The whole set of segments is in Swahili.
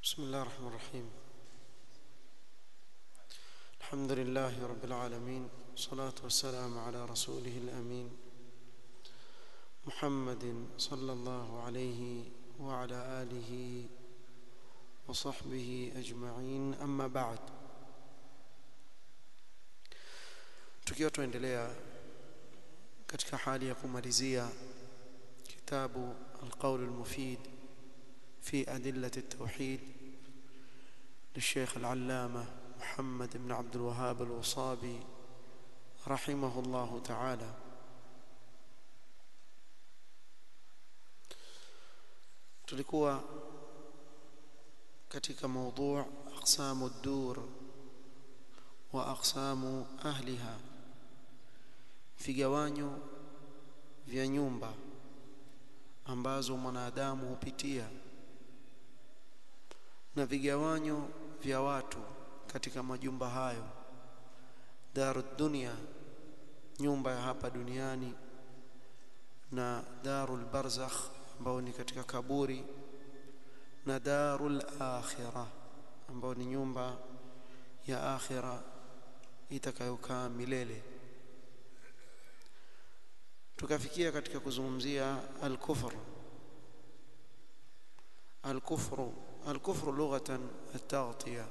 بسم الله الرحمن الرحيم الحمد لله رب العالمين والصلاة والسلام على رسوله الأمين محمد صلى الله عليه وعلى آله وصحبه أجمعين أما بعد tukiwa tuendelea katika hali ya kumalizia kitabu القول المفيد في أدلة التوحيد للشيخ العلامة محمد بن عبد الوهاب الوصابي رحمه الله تعالى tulikuwa katika موضوع أقسام الدور وأقسام أهلها vigawanyo vya nyumba ambazo mwanadamu hupitia na vigawanyo vya watu katika majumba hayo darud dunya nyumba ya hapa duniani na darul barzakh ambao ni katika kaburi na darul akhirah ambao ni nyumba ya akhira itakayokaa milele tukafikia katika kuzungumzia al-kufr al-kufru al-kufru lughatan at-taghtiya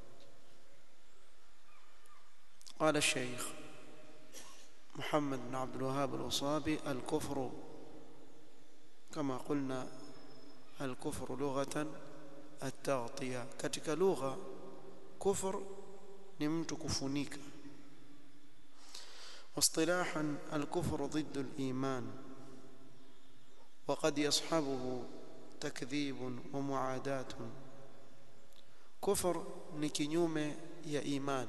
قال الشيخ محمد بن عبد الوهاب الوصابي الكفر كما قلنا الكفر لغة التغطية katika lugha kufr ni mtu kufunika واصطلاحا الكفر ضد الإيمان وقد يصحبه تكذيب ومعاداة كفر ni kinyume ya iman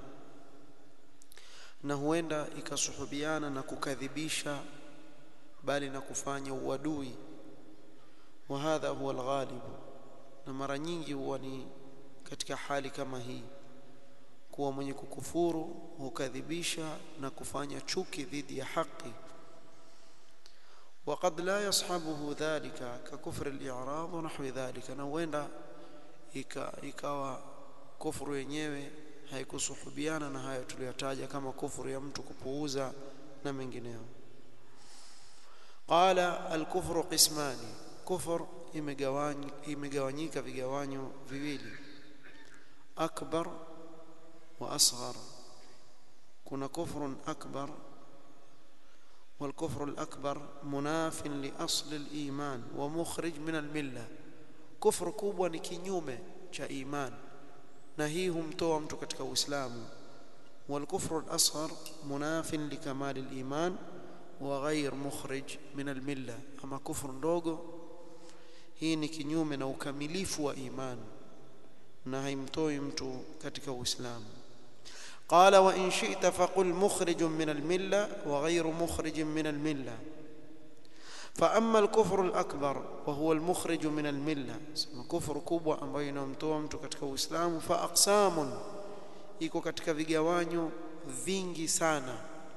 na huenda ikasuhubiana na kukadhibisha bali na kufanya uadui wa hadha huwa alghalib na mara nyingi huwa ni katika hali kama hii kuwa mwenye kukufuru hukadhibisha na kufanya chuki dhidi ya haki وقد لا يصحبه ذلك ككفر الاعراض ونحو ذلك na huenda ikawa kufuru yenyewe haikusuhubiana na hayo tuliyotaja kama kufuru ya mtu kupuuza na mengineyo qala al-kufru qismani kufur imegawanyika vigawanyo viwili akbar واصغر كنا كفر اكبر والكفر الاكبر مناف لاصل الايمان ومخرج من المله كفر kubwa ni kinyume cha iman na hii humtoa mtu katika uislamu والكفر الاصغر مناف لكمال الايمان وغير مخرج من المله اما كفر ndogo hii ni kinyume na ukamilifu wa iman na haimtoi mtu katika uislamu قال وإن شئت فقل مخرج من الملة وغير مخرج من الملة فأما الكفر الأكبر وهو المخرج من الملة كفر كبوة ambayo inamtoa mtu katika Uislamu fa aqsamun iko katika vigawanyo vingi sana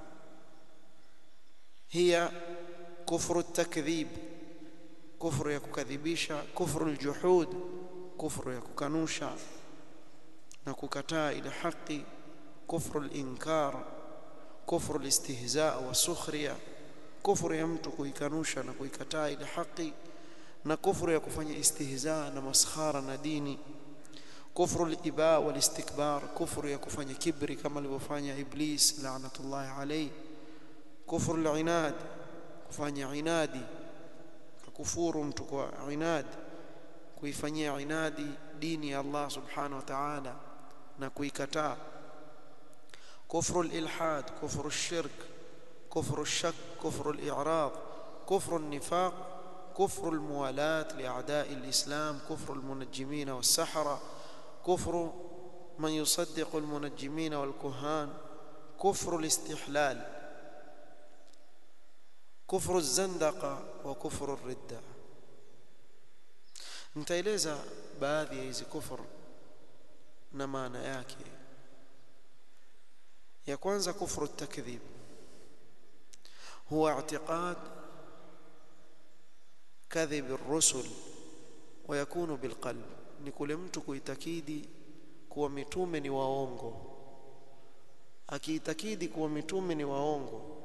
hiya kufru at-takdhib kufru ya kukadhibisha kufru al-juhud kufru ya kukanusha na kukataa ile haki كفر الإنكار كفر الاستهزاء والسخرية كفر ya mtu kuikanusha na kuikataa ile haki na kufuru ya kufanya istihza na maskhara na dini kufru al-iba wal istikbar kufru ya kufanya kibri kama alivyofanya iblis la'natullah alayhi kufru al-inad kufanya inadi kufuru mtu kwa inad kuifanyia inadi dini ya Allah subhanahu wa ta'ala na kuikataa كفر الإلحاد كفر الشرك كفر الشك كفر الإعراض كفر النفاق كفر الموالاة لأعداء الإسلام كفر المنجمين والسحرة كفر من يصدق المنجمين والكهان كفر الاستحلال كفر الزندقة وكفر الردة nitaeleza baadhi ya hizi kufur na maana yake ya kwanza kufru takdhib huwa i'tiqad kadhib ar-rusul ويكون بالقلب ni kule mtu kuitakidi kuwa mitume ni waongo akiitakidi kuwa mitume ni waongo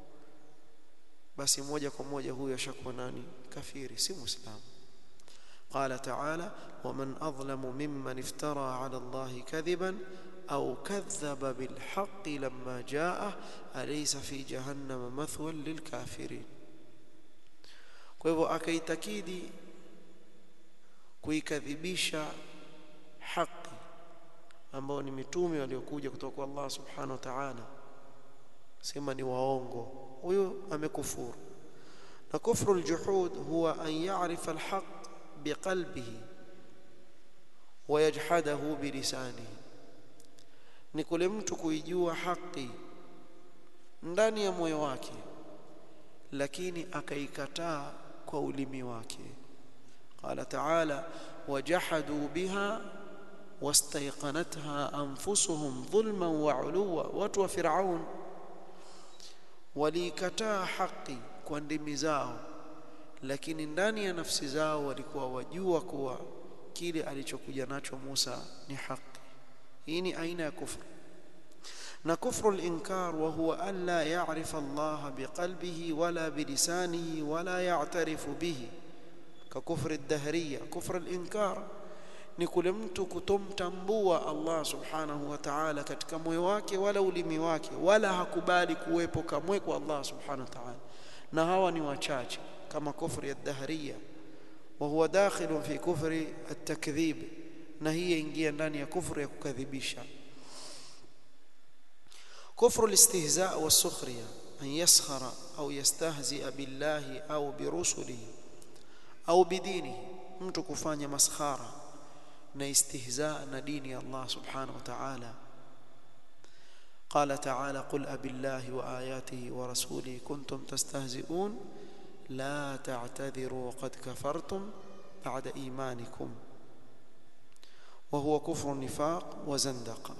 basi moja kwa moja huyo ashakuwa nani kafiri si muislamu قال تعالى ومن أظلم ممن افترى على الله كذبا أو كذب بالحق لما جاءه أليس في جهنم مثوى للكافرين kwa hivyo akaitakidi kuikadhibisha haki ambao ni mitume waliokuja kutoka kwa Allah subhanahu wa ta'ala sema ni waongo huyo amekufuru na kufru aljuhud huwa an ya'rifa alhaq biqalbihi wayajhadahu bilisanihi ni kule mtu kuijua haki ndani ya moyo wake lakini akaikataa kwa ulimi wake qala ta'ala wajahadu biha wastayqanatha anfusuhum dhulman wa uluwa watu wa fir'aun waliikataa haki kwa ndimi zao lakini ndani ya nafsi zao walikuwa wajua kuwa kile alichokuja nacho Musa ni haki hii ni aina ya kufru na kufru al-inkar wa huwa an la ya'rifa Allah biqalbihi wala bilisanihi wala ya'tarifu bihi ka kufri ad-dahriyya kufru al-inkar ni kule mtu kutomtambua Allah subhanahu wa ta'ala katika moyo wake wala ulimi wake wala hakubali kuwepo kamwe kwa Allah subhanahu wa ta'ala na hawa ni wachache kama kufri ya dahriya wa huwa dakhilun fi kufri at-takdhib na hii ingia ndani ya kufru ya kukadhibisha kufru al-istihza' was-sukhriya an yaskhara au yastahzi'a billahi au birusulihi au bidinihi mtu kufanya maskhara na istihza na dini ya Allah subhanahu wa ta'ala قال تعالى قل أبي الله وآياته ورسوله كنتم تستهزئون لا تعتذروا قد كفرتم بعد إيمانكم وهو كفر النفاق وزندقة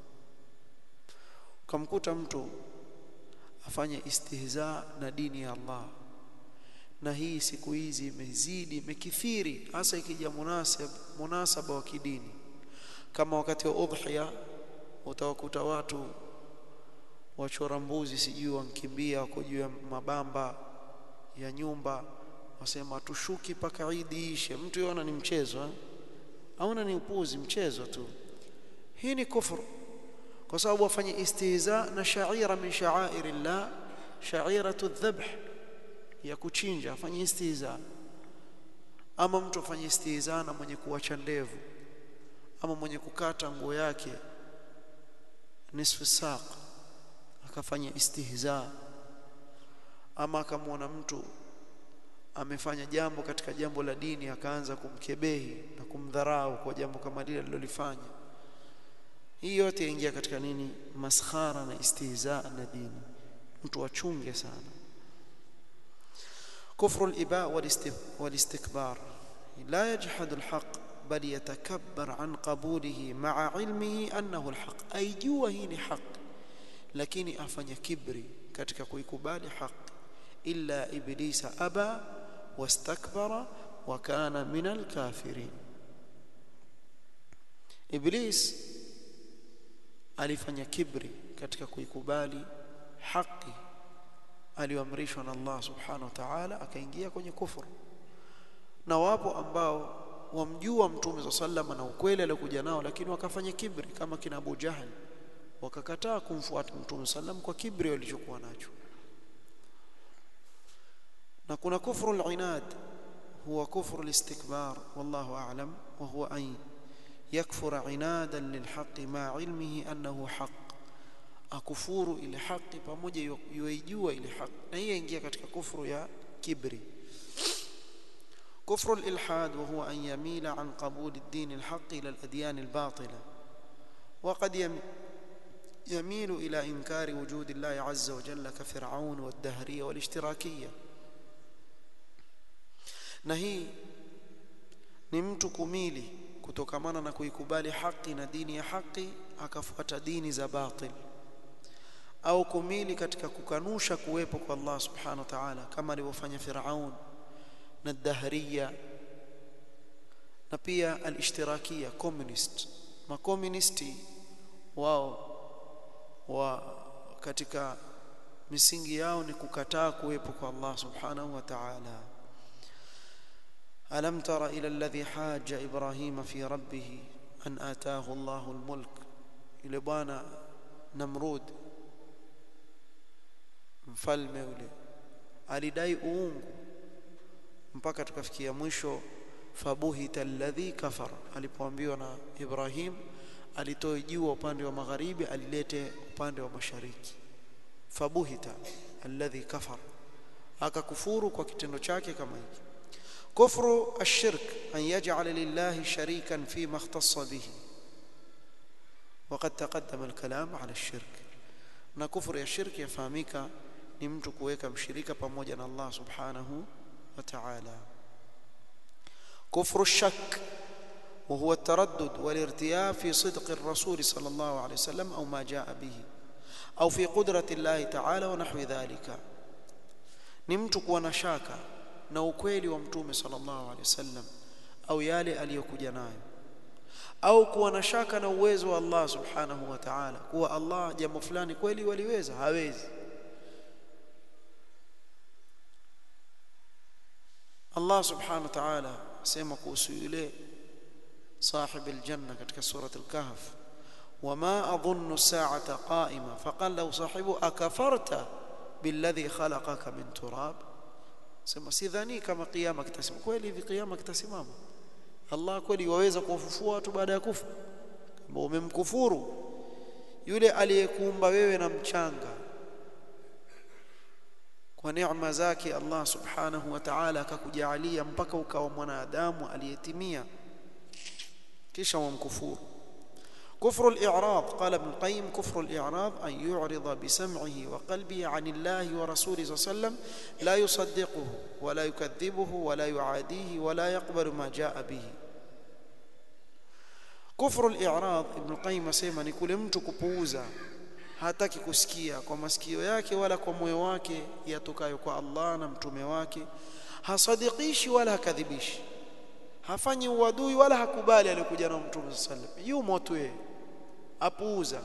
كم كنت mtu afanye istihza na dini ya Allah na hii siku hizi imezidi imekithiri hasa ikija munasab munasaba wa kidini kama wakati wa udhiya utawakuta watu wachora mbuzi sijui wankimbia wako juu ya mabamba ya nyumba wasema tushuki paka Idi ishe mtu yona ni mchezo eh? aona ni upuzi mchezo tu hii ni kufru kwa sababu wafanye istihza na sha'ira min sha'airillah sha'iratu dhabh ya kuchinja afanye istihza ama mtu afanye istihza na mwenye kuacha ndevu ama mwenye kukata nguo yake nisfu saq akafanya istihza ama akamwona mtu amefanya jambo katika jambo la dini akaanza kumkebehi na kumdharau kwa jambo kama lile alilolifanya hii yote yaingia katika nini maskhara na istihza na dini mtu achunge sana كفر الإباء والاستكبار لا يجحد الحق بل يتكبر عن قبوله مع علمه أنه الحق أي جوا هي حق لكن أفني كبري katika kuikubali haki illa iblisa aba wastakbara wa kana min alkafirin iblis alifanya kibri katika kuikubali haki aliyoamrishwa na Allah subhanahu wa ta'ala akaingia kwenye kufuru na wapo ambao wamjua mtume za sallama na ukweli aliokuja nao lakini wakafanya kibri kama kina Abu Jahal wakakataa kumfuata mtume sallam kwa kibri walichokuwa nacho na kuna kufru al-inad huwa kufru al-istikbar wallahu a'lam wa huwa an yakfura inadan lilhaqi ma ilmihi annahu haqq akufuru ile haki pamoja yuijua ile haki na hii ingia katika kufru ya kibri كفر الإلحاد وهو أن يميل عن قبول الدين الحق إلى الأديان الباطلة وقد يميل إلى إنكار وجود الله عز وجل كفرعون والدهرية والاشتراكية نهي نمت كميلي kutokamana na kuikubali haki na dini ya haki akafuata dini za batil au kumili katika kukanusha kuwepo kwa Allah subhanahu wa ta'ala kama alivyofanya Firaun na Dahriya na pia al-ishtirakia communist makomunisti wao wa katika misingi yao ni kukataa kuwepo kwa Allah subhanahu wa ta'ala alam tara ila alladhi haja ibrahima fi rabbih an ataahu Allahu almulk yule bwana namrud mfalme ule alidai uungu mpaka tukafikia mwisho fabuhita alladhi kafar alipoambiwa na Ibrahim alitoe jua upande wa magharibi alilete upande wa mashariki fabuhita alladhi kafar akakufuru kwa kitendo chake kama hiki kufru ashirk an yaj'ala lillahi sharikan fima ikhtassa bihi وقد تقدم الكلام على الشرك na kufuru ya shirki yafahamika ni mtu kuweka mshirika pamoja na Allah subhanahu wa ta'ala كفر الشك وهو التردد والارتياب في صدق الرسول صلى الله عليه وسلم أو ما جاء به أو في قدرة الله تعالى ونحو ذلك نمت kuwa shaka na ukweli wa mtume sallallahu alaihi wasallam au yale aliyokuja nayo au kuwa na shaka na uwezo wa Allah subhanahu wa ta'ala kuwa Allah jambo fulani kweli waliweza hawezi Allah subhanahu wa ta'ala sema kuhusu yule صاحب الجنة katika سورة الكهف وما أظن الساعة قائمة فقال له صاحبه أكفرت بالذي خلقك من تراب sema sidhani kama kiyama kitasimama kweli hivi kiyama kitasimama Allah kweli waweza kuwafufua watu baada ya kufa kama umemkufuru yule aliyekuumba wewe na mchanga kwa neema zake Allah subhanahu wa ta'ala akakujalia mpaka ukawa mwanadamu aliyetimia kisha wamkufuru كفر الإعراض قال ابن القيم كفر الإعراض أن يعرض بسمعه وقلبه عن الله ورسوله صلى الله عليه وسلم لا يصدقه ولا يكذبه ولا يعاديه ولا يقبل ما جاء به كفر الإعراض ابن القيم asema ni kule mtu kupuuza hataki kusikia kwa masikio yake wala kwa moyo wake yatokayo kwa Allah na mtume wake hasadikishi wala hakadhibishi hafanyi uadui wala hakubali aliyokuja na mtume sallam yumo tu yeye apuuza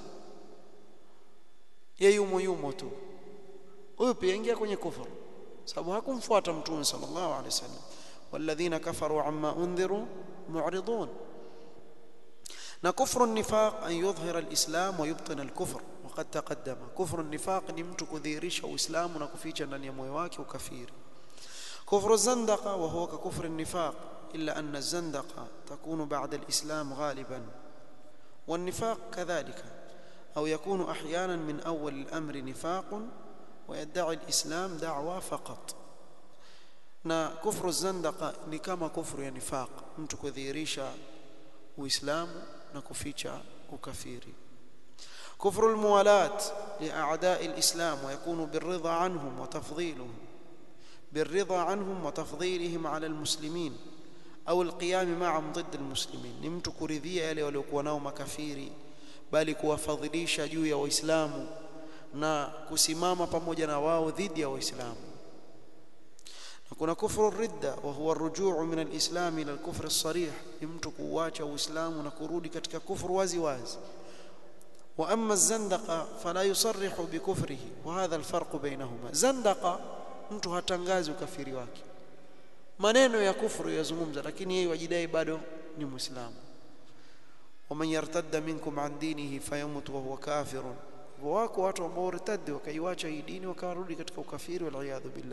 yeye yumo yumo tu huyu pia ingia kwenye kufuru sababu hakumfuata mtume sallallahu alaihi wasallam والذين كفروا عما انذروا معرضون na kufru nifaq an yudhhira alislam wa yubtina alkufr وقد تقدم كفر النفاق ni mtu kudhihirisha uislamu na kuficha ndani ya moyo wake ukafiri كفر الزندقه وهو ككفر النفاق إلا أن الزندقة تكون بعد الإسلام غالبا والنفاق كذلك أو يكون أحيانا من أول الأمر نفاق ويدعي الإسلام دعوة فقط na kufru zandaka ni kama kufru ya nifaq mtu kudhihirisha uislamu na kuficha ukafiri kufru almuwalat liaadai alislam ويكون بالرضا عنهم وتفضيلهم بالرضا عنهم وتفضيلهم على المسلمين au alqiyam ma'am ضد المسلمين ni mtu kuridhia yale waliokuwa nao makafiri bali kuwafadhilisha juu ya waislamu na kusimama pamoja na wao dhidi ya waislamu na kuna kufru ridda wa huwa arrujuu min alislam ila alkufr as-sarih ni mtu kuacha uislamu na kurudi katika kufru wazi wazi wa amma az-zandaqa fala yusarrihu bikufrihi wa hadha alfarq bainahuma zandaqa mtu hatangazi ukafiri wake maneno ya kufuru yazungumza lakini yeye wajidai bado ni muislamu waman yartadda minkum an dinihi fayamut wa huwa kafirun wako watu ambao wartaddi wakaiacha hii dini wakarudi katika ukafiri wal iyadhu billah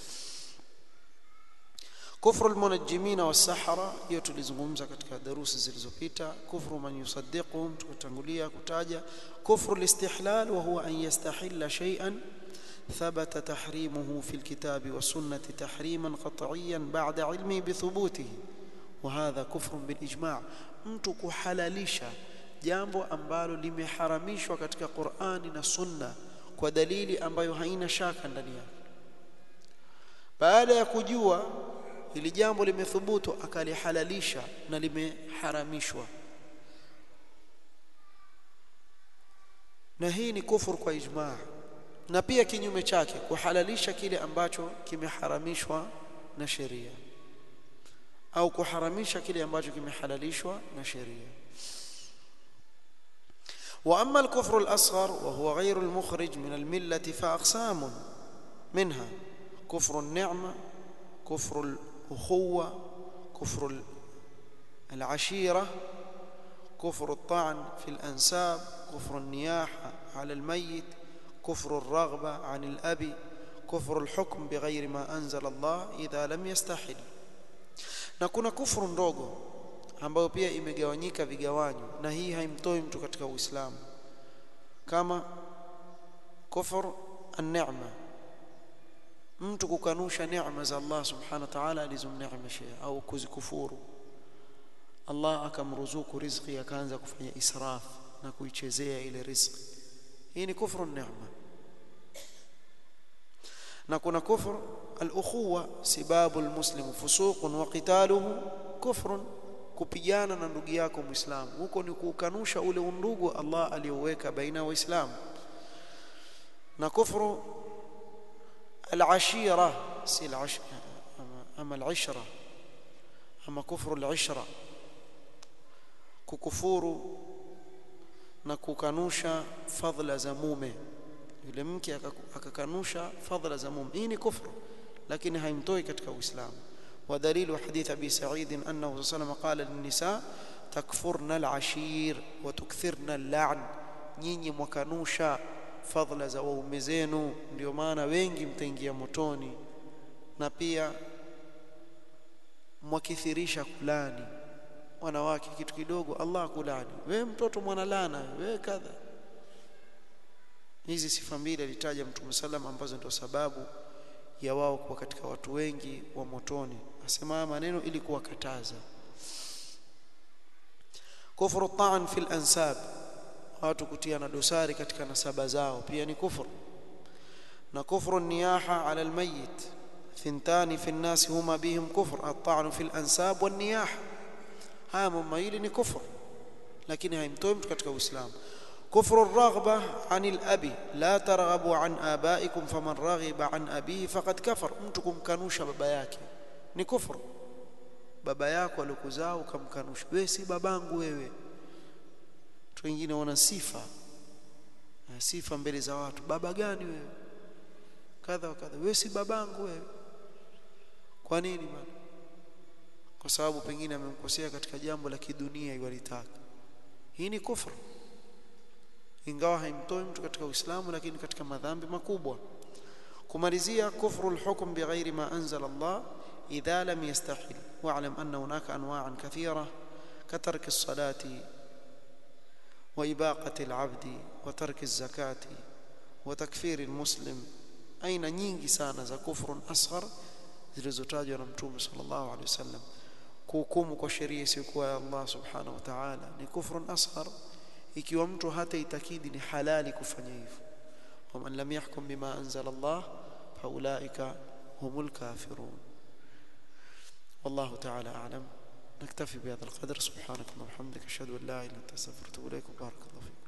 kufru almunajjimina was-sahara hiyo tulizungumza katika darusi zilizopita kufru man yusaddiquhum tukatangulia kutaja kufru al-istihlal wa huwa an yastahilla shay'an ثبت تحريمه في الكتاب والسنة تحريما قطعيا بعد علمه بثبوته وهذا كفر بالإجماع mtu kuhalalisha jambo ambalo limeharamishwa katika Qur'ani na Sunna kwa dalili ambayo haina shaka ndani yake baada ya kujua ili jambo limethubutu akalihalalisha na limeharamishwa na hii ni kufur kwa ijmaa na pia kinyume chake kuhalalisha kile ambacho kimeharamishwa na sheria au kuharamisha kile ambacho kimehalalishwa na sheria واما الكفر الاصغر وهو غير المخرج من المله فاقسام منها كفر النعمه كفر الاخوه كفر العشيره كفر الطعن في الانساب كفر النياحه على الميت كفر الرغبه عن الاب كفر الحكم بغير ما انزل الله اذا لم يستحل na kuna kufuru ndogo ambayo pia imegawanyika vigawanyo na hii haimtoi mtu katika Uislamu kama kufur an-ni'ma mtu kukanusha neema za Allah subhanahu wa ta'ala alizomneemeshia au kuzikufuru Allah akamruzuku riziki akaanza kufanya israf na kuichezea ile riziki hii ni kufru neema na kuna kufr al-ukhuwa sibabu al-muslim fusuqun wa qitaluhu kufrun kupigana na ndugu yako muislamu huko ni kukanusha ule undugu Allah aliyoweka baina waislamu na kufru al-ashira si al-ashra ama al-ishra ama kufru al-ishra kukufuru na kukanusha fadhila za mume yule mke akakanusha fadhila za mume hii ni kufru lakini haimtoi katika uislamu ودليل حديث أبي سعيد أنه صلى الله عليه وسلم قال للنساء تكفرن العشير وتكثرن اللعن nyinyi mwakanusha fadhila za waume zenu ndio maana wengi mtaingia motoni na pia mwakithirisha kulani wanawake kitu kidogo Allah kulani we mtoto mwana lana we kadha hizi sifa mbili alitaja mtume sallam ambazo ndio sababu ya wao kuwa katika watu wengi wa motoni asema maneno ili kuwakataza kufru ta'an fil ansab watu kutia na dosari katika nasaba zao pia ni kufru na kufru niyaha ala almayyit thintani fi an-nas huma bihim kufr at-ta'n fi al-ansab wan-niyaha haya mambo hili ni kufru lakini haimtoi mtu katika uislamu كفر الرغبة عن الأب لا ترغبوا عن آبائكم فمن رغب عن أبيه فقد كفر mtu kanusha baba yake ni kufru baba yako alikuzaa ukamkanusha wewe si babangu wewe watu wengine wana sifa sifa mbele za watu baba gani wewe kadha wa kadha wewe si babangu wewe kwa nini bwana kwa sababu pengine amemkosea katika jambo la kidunia iwalitaka hii ni kufru ingawa haimtoi mtu katika Uislamu lakini katika madhambi makubwa kumalizia kufru alhukm bighairi ma anzala Allah idha lam yastahil wa'lam anna hunaka anwa'an kathira كترك الصلاة وإباقة العبد وترك الزكاة وتكفير المسلم أين nyingi sana za kufrun asghar zilizotajwa na Mtume sallallahu alaihi wasallam kuhukumu kwa sheria isiyokuwa ya Allah subhanahu wa ta'ala ni kufrun asghar ikiwa mtu hata itakidi ni halali kufanya hivyo waman lam yahkum bima anzala Allah faulaika humul kafirun والله تعالى أعلم نكتفي بهذا القدر سبحانك اللهم وبحمدك أشهد أن لا إله إلا أنت أستغفرك وأتوب إليك وبارك الله فيك